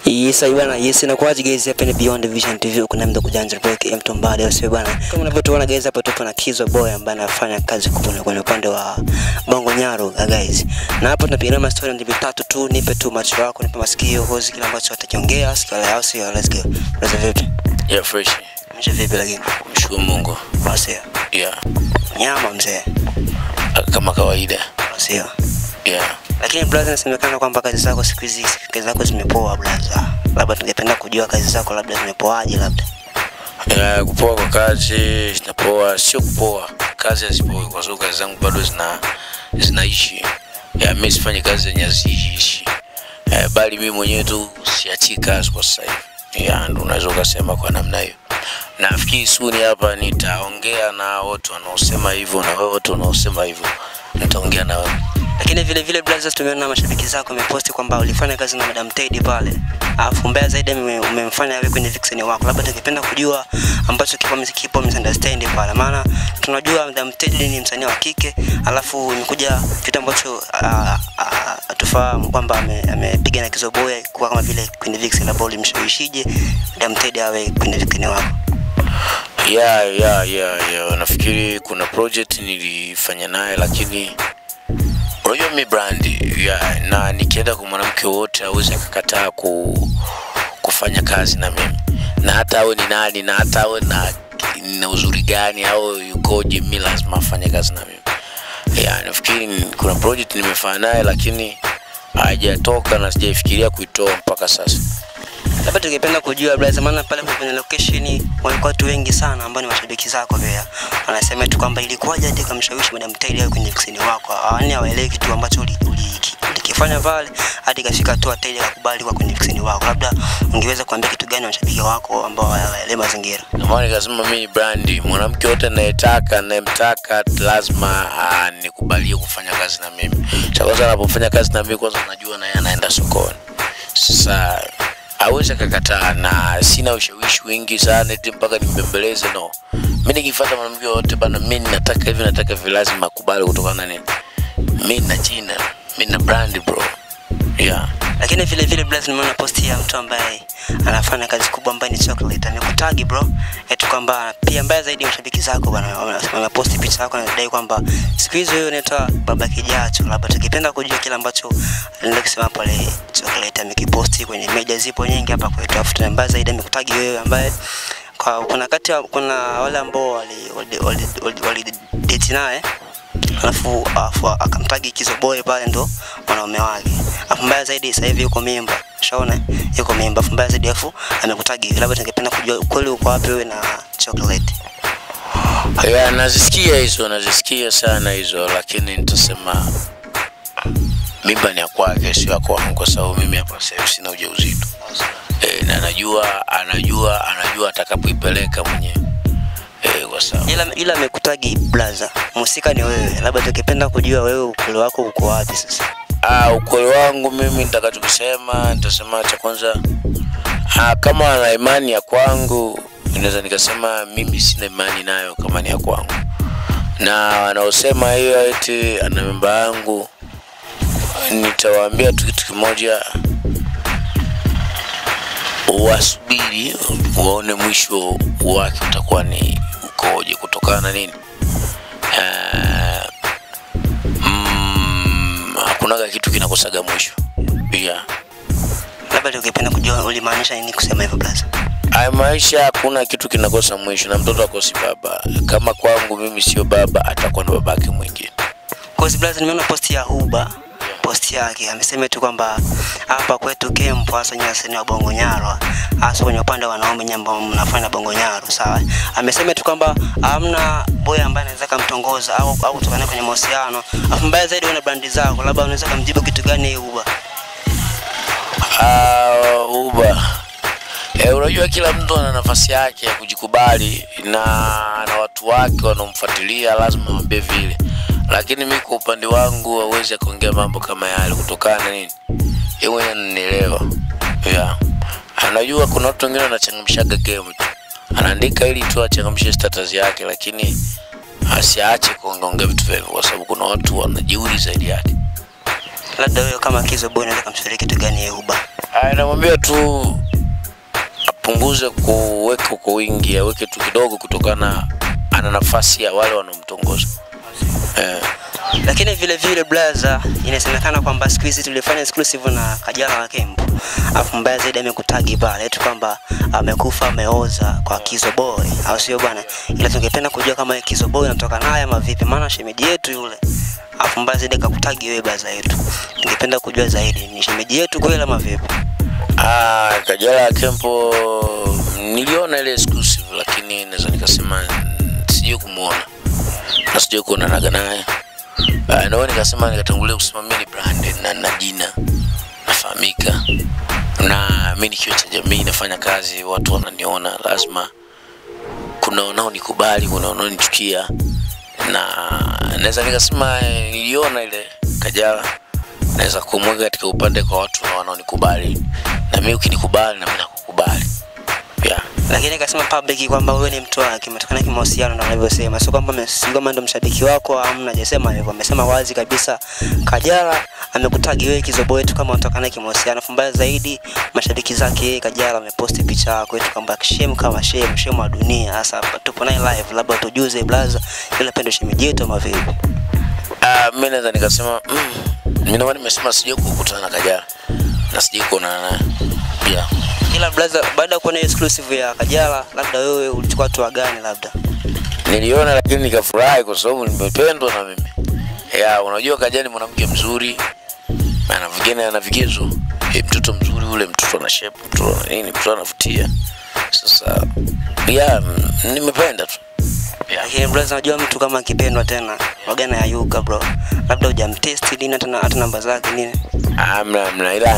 Yes, ayo bwana, yes inakuwaje guys hapa ni Beyond Vision TV kuna mdo kujanja break M Tombale au sio bwana. Kama unavyotuona guys hapa tupo na Kizo Boy ambaye anafanya kazi kubwa kwenye upande wa Bongo Nyaro guys. Na hapo tunapiga ma story mbili tatu tu, nipe tu macho yako, nipe masikio, hozi kile ambacho atakiongea, sikia leo sio, let's go. Let's vipi? Yeah, fresh. Mshe vipi lakini? Mshukuru Mungu. Wasio. Yeah. Nyama mzee. Kama kawaida. Wasio. Yeah. Lakini brother, inasemekana kwamba kazi zako siku hizi kazi zako zimepoa brother. Labda tungependa kujua kazi zako labda zimepoaje labda. Yeah, kupoa kwa kazi zinapoa, sio kupoa. Kazi hazipoi kwa sababu kazi zangu bado zina zinaishi. Yeah, mimi sifanyi kazi zenye haziishi. Yeah, bali mimi mwenyewe tu siachii kazi kwa sasa hivi. Yeah, ndo unaweza ukasema kwa namna hiyo. Nafikiri suni hapa nitaongea na watu wanaosema hivyo na wewe watu wanaosema hivyo. Nitaongea na wewe. Lakini vile vile brothers, tumeona mashabiki zako wameposti kwamba ulifanya kazi na Madam Teddy pale, alafu mbaya zaidi ume- umemfanya wewe kwenye vixen wako. Labda tungependa kujua ambacho kipo kipo misunderstanding pale, maana tunajua Madam Teddy ni msanii wa kike, alafu imekuja kitu ambacho ah, ah, hatufahamu kwamba ame- amepiga na Kizoboya kuwa kama vile kwenye vixen, labda ulimshawishije Madam Teddy awe kwenye vixen wako? ya ya ya ya nafikiri kuna project nilifanya naye lakini unajua mi brand ya na nikienda kwa mwanamke wote awezi akakataa ku, kufanya kazi na mimi na hata awe ni nani na hata awe na, na uzuri gani au yukoje mi lazima afanye kazi na mimi ya nafikiri ni- kuna project nimefanya naye lakini haijatoka na sijaifikiria kuitoa mpaka sasa Labda tungependa kujua brother, maana pale kwenye location walikuwa watu wengi sana ambao ni mashabiki zako pia. Wanasema tu kwamba ilikuwaje hadi kumshawishi Madam Teddy awe kwenye vixen wako. Yaani hawaelewi kitu ambacho uli- uli- ulikifanya pale hadi kafika hatua Teddy akakubali kwa kwenye vixen wako. Labda ungeweza kuambia kitu gani mashabiki wako ambao hawaelewi mazingira? Ndio maana nikasema mimi brandi, mwanamke yote anayetaka anayemtaka lazima ah, nikubalie kufanya kazi na mimi. Cha kwanza anapofanya kazi na mimi, kwanza najua naye anaenda sokoni. Sasa hawezi akakataa, na sina ushawishi wingi sana eti mpaka nimbembeleze. No, mimi nikifuata mwanamke yote bana, mimi nataka hivi, nataka hivi, lazima akubali kutokana na nini? Mimi na jina, mimi na brand bro, yeah. Lakini vile vile brother, nimeona posti ya mtu ambaye anafanya kazi kubwa ambaye ni chocolate amekutagi bro, eti kwamba pia mbaya zaidi mashabiki zako bwana wameposti picha yako na kudai kwamba siku hizo wewe unaitwa baba kijacho. Labda tukipenda kujua kile ambacho alienda kusema pale chocolate amekiposti kwenye media, zipo nyingi hapa kwetu, afu na mbaya zaidi amekutagi wewe ambaye kwa kuna kati ya- kuna wale ambao wali wali, wali, wali, wali date naye alafu alafu akamtagi Kizoboy pale ndo mwanaume wake. Alafu mbaya zaidi sasa hivi yuko mimba. Ushaona? Yuko mimba. Alafu mbaya zaidi alafu amekutagi. Labda tungependa kujua ukweli uko wapi wewe na chocolate. Ya, nazisikia hizo, nazisikia sana hizo, lakini nitasema mimba ni ya kwake, sio ya kwangu, kwa sababu mimi hapa sasa hivi sina ujauzito e, na anajua anajua anajua atakapoipeleka mwenyewe e, kwa sababu Ila ila amekutagi blaza. Mhusika ni wewe. Labda tungependa kujua wewe ukweli wako uko wapi sasa. ah, ukweli wangu mimi nitakachokisema, nitasema cha kwanza ah, kama ana imani ya kwangu, naweza nikasema mimi sina imani nayo kama ni ya kwangu, na wanaosema hiyo eti ana mimba yangu nitawaambia tu kitu kimoja, wasubiri waone mwisho wake utakuwa ni ukoje, kutokana na nini. Ah, mm, hakunaga kitu kinakosaga mwisho yeah. Labda tungependa kujua ulimaanisha nini kusema hivyo blaza. Haya maisha hakuna kitu kinakosa mwisho, na mtoto akosi baba. Kama kwangu mimi sio baba, atakuwa na babake mwingine. Kwa sababu blaza nimeona posti ya Huba posti yake amesema tu kwamba hapa kwetu Kempo hasa nyinyi wasanii wa Bongo Nyaro hasa kwenye upande wa wanaume nyinyi ambao mnafanya Bongo Nyaro sawa. Amesema tu kwamba hamna boy ambaye anaweza kumtongoza au au kutoka naye kwenye mahusiano. Afu mbaya zaidi una brandi zako, labda unaweza kumjibu kitu gani yeye Huba? Ah, uba Eh, unajua kila mtu ana nafasi yake ya kujikubali na na watu wake wanaomfuatilia lazima wambie vile, lakini mi kwa upande wangu hawezi akaongea mambo kama yale kutokana na nini, yeye mwenyewe ananielewa. Yeah. Anajua kuna watu wengine wanachangamshaga game tu, anaandika ili tu achangamshe status yake, lakini asiache kuongeongea vitu vyake, kwa sababu kuna watu wanajeuri zaidi yake. Labda wewe kama Kizo Boy unaweza kumshauri kitu gani yeye Huba? Ah, namwambia tu apunguze kuweka kwa wingi, aweke tu kidogo, kutokana ana nafasi ya wale wanaomtongoza eh. Lakini vile vile blaza, inasemekana kwamba siku hizi tulifanya exclusive na Kajala wa Kembo, afu mbaya zaidi amekutagi pale eti kwamba amekufa ameoza kwa Kizo Boy, au sio bwana? Ila tungependa kujua kama Kizo Boy anatoka naye ama vipi, maana shemeji yetu yule afu mbaya zaidi akakutagi wewe blaza yetu. Tungependa kujua zaidi, ni shemeji yetu kweli ama vipi? Ah, Kajala ya Kempo niliona ile exclusive, lakini naweza nikasema mm, sijui kumuona na sijui kuonanaga naye. Ah, ndio nikasema nikatangulia kusema mimi ni brand na na jina nafahamika, na mimi nikiwa cha jamii nafanya kazi, watu wananiona, lazima kuna wanaonikubali, kuna wanaonichukia, na naweza nikasema eh, niliona ile Kajala naweza kumweka katika upande kwa watu na wanaonikubali, na mimi ukinikubali na mimi nakukubali yeah. lakini akasema public kwamba wewe ni mtu wake, umetokana kimahusiano na wanavyosema, sio kwamba ame- si kwamba ndo mshabiki wako, amna, hajasema hivyo. Amesema wazi kabisa, Kajala amekutagi wewe Kizobo wetu kama unatokana kimahusiano. Afu mbaya zaidi, mashabiki zake yeye Kajala wameposti picha yako eti kwamba shame kama shame, shame wa dunia. Sasa hapa tupo naye live, labda tujuze blaza, yule pendo shemeji yetu ama vipi? Ah, mimi naweza nikasema mm, mimi naomba nimesema sijui kukutana na Kajala na sijui kuonana naye yeah. Ila blaza, baada ya kuona hiyo exclusive ya Kajala, labda wewe ulichukua hatua gani labda? Niliona lakini nikafurahi kwa sababu nimependwa na mimi. Ya, unajua Kajala ni mwanamke mzuri. Ana vigene ana vigezo. E, mtoto mzuri ule, mtoto ana shape, mtoto ana nini, mtoto anavutia. Sasa ya mm, nimependa tu. Ya. Lakini brother, unajua mtu kama akipendwa tena wagana ya yuka bro, labda hujamtesti nini hata na- hata namba zake nini. Amna amna ila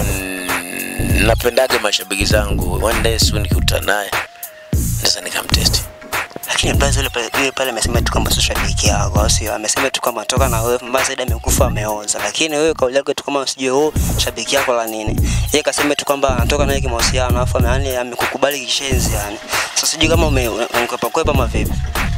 mm, napendaga mashabiki zangu. One day soon nikikutana naye naweza nikamtest. Lakini brother yule pale yule pale amesema tu kwamba sio shabiki yako, au sio? Amesema tu kwamba toka na wewe, mbaya zaidi amekufa ameoza. Lakini wewe kauli yako tu kama usijue wewe shabiki yako la nini. Yeye kasema tu kwamba anatoka naye kimahusiano, afu ame- yani amekukubali kishenzi yani. Sasa sijui kama ume unkwepa kwepa ama vipi.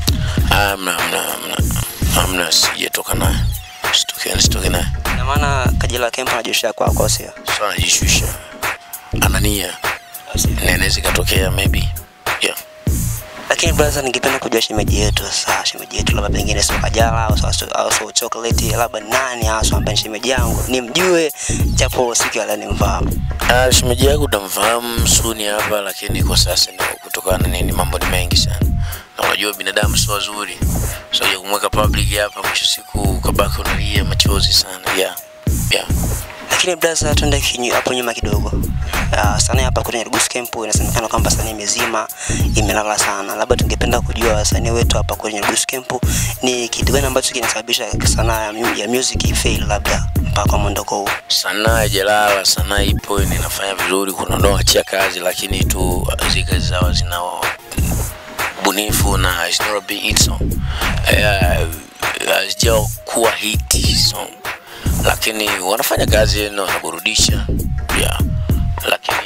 Amna amna amna. Amna sijatoka naye. Sitoke sitoke naye. Ina maana Kajala Kempa anajoshia kwako, au sio? Sasa anajishusha. Anania. Au sio? Na inaweza ikatokea maybe. Yeah. Lakini brother, ningependa kujua shemeji yetu sasa, shemeji yetu labda pengine sio Kajala au sio au sio chocolate, labda nani hasa ambaye ni shemeji yangu nimjue, japo siku ya leo nimfahamu. Ah, shemeji yako utamfahamu suni hapa, lakini kwa sasa ndio kutokana na nini, mambo ni mengi sana, na unajua binadamu sio wazuri, so ya kumweka public hapa, mwisho siku ukabaki unalia machozi sana. Yeah. Yeah. Lakini brother, tuende kinyu- hapo nyuma kidogo. Uh, sana hapa kwenye Rugus Camp inasemekana kwamba sanii mizima imelala sana. Labda tungependa kujua wasanii wetu hapa kwenye Rugus Camp ni kitu gani ambacho kinasababisha sanaa ya, mu- ya music ifail labda mpaka kwa mwondoko huu. Sanaa haijalala, sanaa ipo na inafanya vizuri. Kuna wanaoachia kazi, lakini tu zile kazi zao zina bunifu na it's not a big hit song, Eh, hazijakuwa hit song, lakini wanafanya kazi na wanaburudisha yeah. Lakini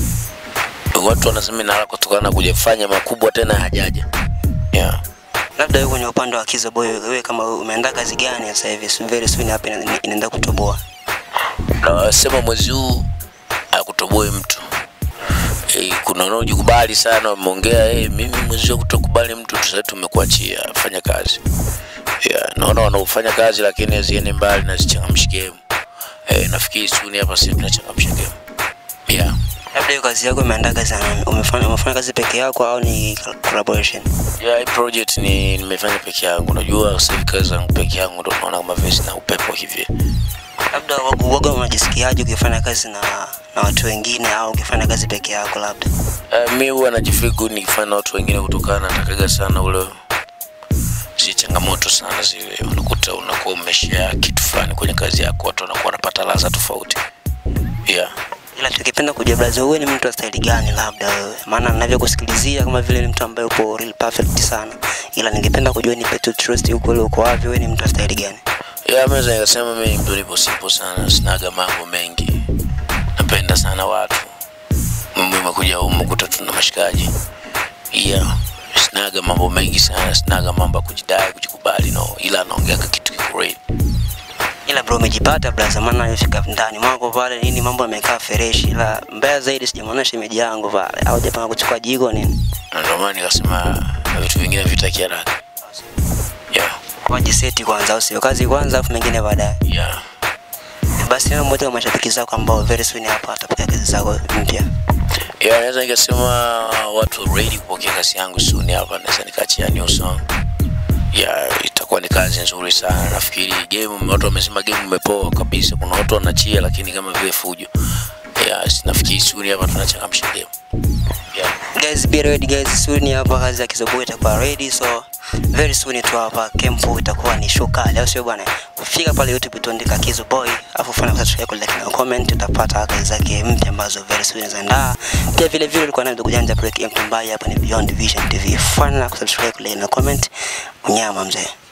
watu wanasema inala kutokana na kujafanya makubwa tena hajaja yeah. Labda wewe kwenye upande wa Kizo Boy, wewe kama wewe umeandaa kazi gani sasa hivi very soon hapa ina- inaenda kutoboa? na sema mwezi huu akutoboe mtu e, kuna wanaojikubali sana wameongea hey, mimi mwezi huu kutokubali mtu sasa tumekuachia fanya kazi yeah, naona wanaofanya kazi lakini haziende mbali na zichangamshi game e, nafikiri suni hapa sisi tunachangamsha game yeah. Labda hiyo kazi yako umeandaa kazi na nani? umefanya umefanya kazi peke yako au ni collaboration? Yeah, hii project ni nimefanya peke yangu. Unajua sasa hivi kazi zangu peke yangu ndo naona kama vile sina upepo hivi. Labda waga waga unajisikiaje ukifanya kazi na na watu wengine au ukifanya kazi peke yako labda? Uh, mi huwa najifeel good nikifanya na watu wengine kutokana natakaga sana ule si changamoto sana zile, unakuta unakuwa umeshare kitu fulani kwenye kazi yako, watu wanakuwa wanapata ladha tofauti yeah. Ila tukipenda kujua brother, wewe ni mtu wa staili gani labda wewe? Maana ninavyokusikilizia kama vile ni mtu ambaye upo real perfect sana. Ila ningependa kujua ni Petu Trust yuko leo uko wapi, wewe ni mtu wa staili gani? Yeah, mimi nikasema mimi ni mtu nipo simple sana, sinaga mambo mengi, napenda sana watu. Mimi nimekuja humu kuta tuna mashikaji yeah. Sinaga mambo mengi sana, sinaga mambo ya kujidai, kujikubali no, ila naongea kitu kiko real. Ila bro, umejipata blaza, maana alifika ndani mwako pale nini, mambo yamekaa freshi, ila mbaya zaidi sijamwona shemeji yangu pale, au japanga kuchukua jigo nini, Na ndio maana nikasema vitu vingine vitaki haraka. Yeah, wajiseti kwanza, au sio? Kazi kwanza, afu mengine baadaye. yeah. Basi na mmoja wa mashabiki zako ambao very soon hapa atapokea kazi zako mpya. Yeah, naweza nikasema watu ready kupokea kazi yangu soon hapa, naweza nikaachia new song. Yeah, itakuwa ni kazi nzuri sana. Nafikiri game, watu wamesema game imepoa kabisa. Kuna watu wanachia, lakini kama vile fujo. Yeah, nafikiri soon hapa tunachangamsha game. Yeah. Guys, be ready guys, soon hapa kazi ya Kizobo itakuwa ready, so very soon tu hapa Kempo itakuwa ni show kali, au sio bwana? Fika pale YouTube tuandika Kizo Boy, afu fanya subscribe yako like na comment, utapata kazi zake mpya ambazo very soon zinaandaa. Pia vile vile ulikuwa na ndugu janja break Mtumbai hapa ni Beyond Vision TV. Fanya kusubscribe like na comment, unyama mzee.